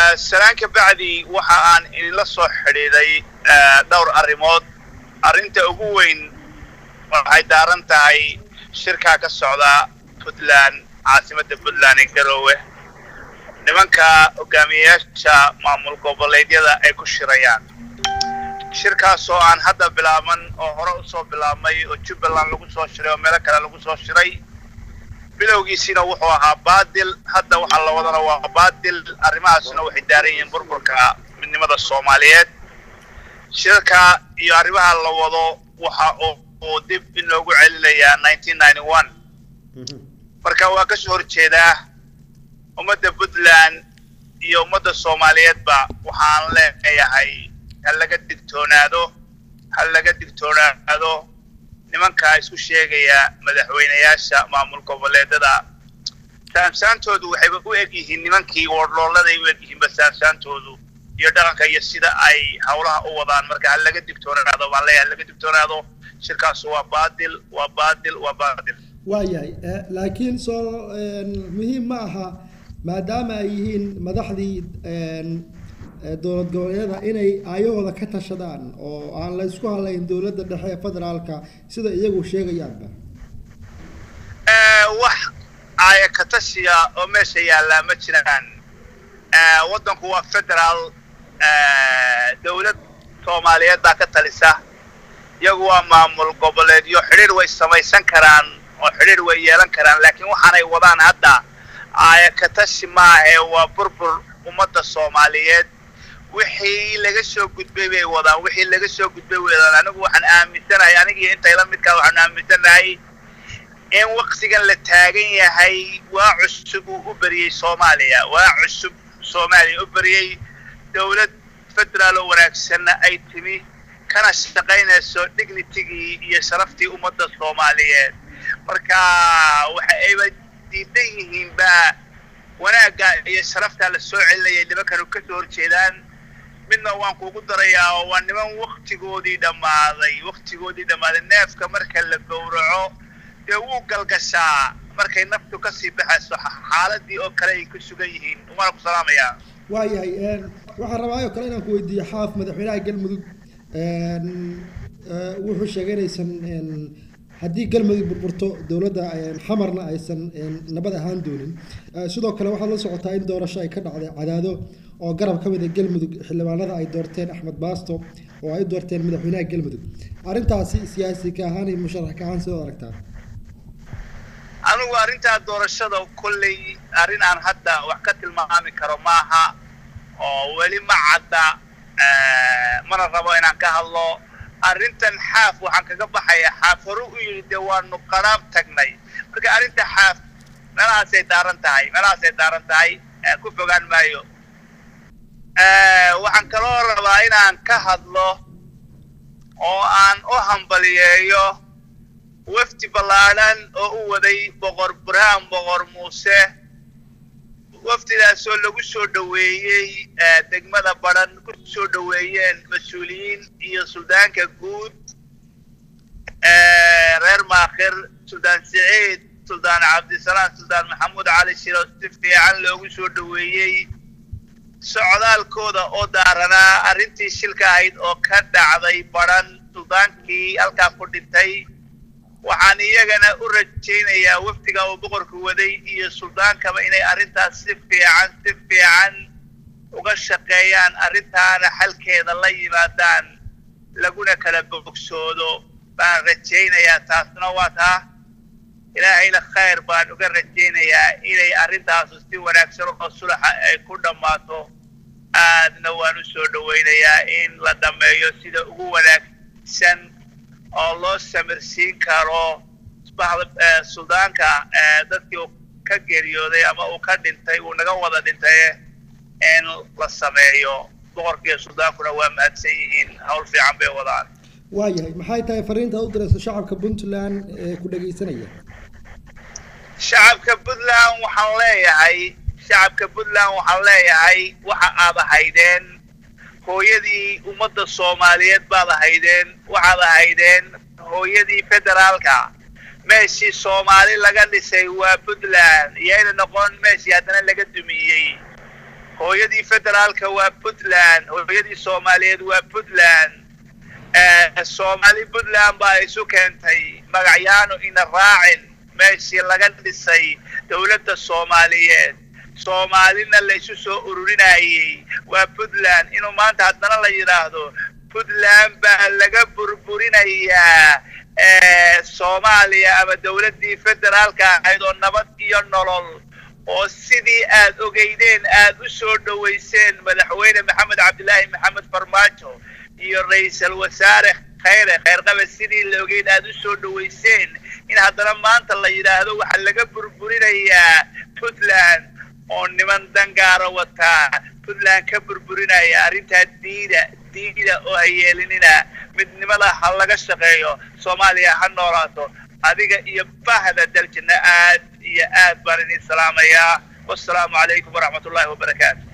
salaan ka bacdi waxa aan idinla soo xidhiiday dhowr arrimood arrinta ugu weyn waxay daaran tahay shirkaa ka socda puntland caasimadda puntland ee garoowe nimanka hogaamiyeyaasha maamul goboleedyada ay ku shirayaan shirkaas oo aan hadda bilaaban oo hore usoo bilaabmay oo jubbaland lagu soo shiray oo meelo kale lagu soo shiray bilowgiisiina wuxuu ahaa baadil hadda waxaa la wadana waa baadil arrimahaasna waxay daaran yihiin burburka midnimada soomaaliyeed shirka iyo arrimaha la wado waxa uu dib in loogu celinayaa nineteen ninety one marka waa ka soo horjeedaa ummadda puntland iyo ummadda soomaaliyeedba waxaan leeyahay ha laga digtoonaado ha laga digtoonaado nimankaa isku sheegaya madaxweynayaasha maamul goboleedada saamsaantoodu waxayba u eg yihiin nimankii wardlooladay u eg yihiinba saamsaantoodu iyo dhaqanka iyo sida ay hawlaha u wadaan marka ha laga digtoonaado baan leeyahay ha laga digtoonaado shirkaasu waa baadil waa baadil waa baadil waayahay laakiin soo muhiim ma aha maadaama ay yihiin madaxdii dowlad goboleedyada inay aayahooda ka tashadaan oo aan la isku hadlayn dowladda dhexe ee federaalka sida iyagu sheegayaanba wax aaya ka tashiya oo meesha yaallaa ma jiraan waddanku waa federaal dowlad soomaaliyeed baa ka talisa iyagu waa maamul goboleedyo xidhiir way samaysan karaan oo xidhiir way yeelan karaan laakiin waxaanay wadaan hadda aaya ka tashi maahae waa burbur ummadda soomaaliyeed wixii laga soo gudbay bay wadaan wixii laga soo gudbay way wadaan anigu waxaan aaminsanahay anigii intayla midkaa waxaan aaminsanahay in waqtigan la taagan yahay waa cusub uu u beriyey soomaaliya waa cusub soomaaliya u beriyey dowlad federaal oo wanaagsanna ay timi kana shaqaynayso dignitigii iyo sharaftii ummadda soomaaliyeed marka waxa ayba diidan yihiinba wanaagga iyo sharaftaa la soo celinayay nimankanu ka soo horjeedaan midna waan kuugu darayaa oo waa niman waktigoodii dhammaaday waktigoodii dhammaaday neefka marka la gowraco dee wuu galgashaa markay naftu kasii baxayso xaaladii oo kale ay ku sugan yihiin waana ku salaamayaa waayahay waxaan rabaa oo kale inaan ku weydiiyo xaaf madaxweynaha galmudug wuxuu sheegay inaysan haddii galmudug burburto dowladda xamarna aysan nabad ahaan doonin sidoo kale waxaad la socotaa in doorasho ay ka dhacday cadaado oo garab ka mid a galmudug xildhibaanada ay doorteen axmed baasto oo ay doorteen madaxweynaha galmudug arrintaasi siyaasi ka ahaan iyo musharax ka ahaan sidoo aragtaa anigu arrintaa doorashada kolley arrin aan hadda wax ka tilmaami karo maaha oo weli ma cadda mana rabo inaan ka hadlo arrintan xaaf waxaan kaga baxaya xaaf hore u yidhi dee waanu qaraab tagnay marka arrinta xaaf meelahaasay daaran tahay meelahaasay daaran tahay ku fogaan maayo waxaan kaloo rabaa inaan ka hadlo oo aan u hambaliyeeyo wafdi ballaadhan oo u waday boqor burhaan boqor muuse wafdidaasoo lagu soo dhoweeyey degmada badhan ku soo dhoweeyeen mas-uuliyiin iyo suldaanka guud reer maakhir suldaan siciid suldaan cabdisalaam suldaan maxamuud cali shiro si fiican loogu soo dhoweeyey socdaalkooda oo daaranaa arrintii shilka ahayd oo ka dhacday badhan suldaankii halkaa ku dhintay waxaan iyagana u rajaynayaa wafdiga uu boqorku waday iyo suldaankaba inay arrintaas si fiican si fiican uga shaqeeyaan arrintaana xalkeeda la yimaadaan laguna kala bogsoodo baan rajaynayaa taasna waa taa ilaahayna khayr baan uga rajaynayaa inay arrintaasu si wanaagsan oo sulaxa ay ku dhammaato aadna waan u soo dhowaynayaa in la dhammeeyo sida ugu wanaagsan oo loo samirsiin karo suldaanka dadkii uu ka geeriyooday ama uu ka dhintay uu naga wada dhintay in la sameeyo boqorkiiyo suldaankuna waa mahadsan yihiin hawl fiican bay wadaan waayahay maxay tahay fariinta u diraysa shacabka puntland ee ku dhegaysanaya shacabka puntland waxaan leeyahay shacabka puntland waxaan leeyahay waxa aad ahaydeen hooyadii ummadda soomaaliyeed baad ahaydeen waxaad ahaydeen hooyadii federaalka meeshii soomaali laga dhisay waa puntland iyayna noqon meeshii haddana laga dumiyey hooyadii federaalka waa puntland hooyadii soomaaliyeed waa puntland soomaali puntland baa isu keentay magacyaanu ina raacin meeshii laga dhisay dowladda soomaaliyeed soomaalina laysu soo ururinayey waa puntland inuu maanta haddana la yidhaahdo puntland baa laga burburinayaa soomaaliya ama dowladdii federaalka ahayd oo nabad iyo nolol oo sidii aad ogeydeen aad u soo dhowayseen madaxweyne maxamed cabdilaahi maxamed farmaajo iyo ra-iisal wasaare khayre khayrqabe sidii la ogeyd aad u soo dhowayseen in haddana maanta la yidhaahdo waxaa laga burburinayaa puntland oo niman dangaara wataa puntland ka burburinaya arrintaa diida diida oo ha yeelinina midnimada ha laga shaqeeyo soomaaliya ha noolaato adiga iyo bahda daljina aad iyo aad baan idin salaamayaa wassalaamu calaykum waraxmat ullahi wabarakaatu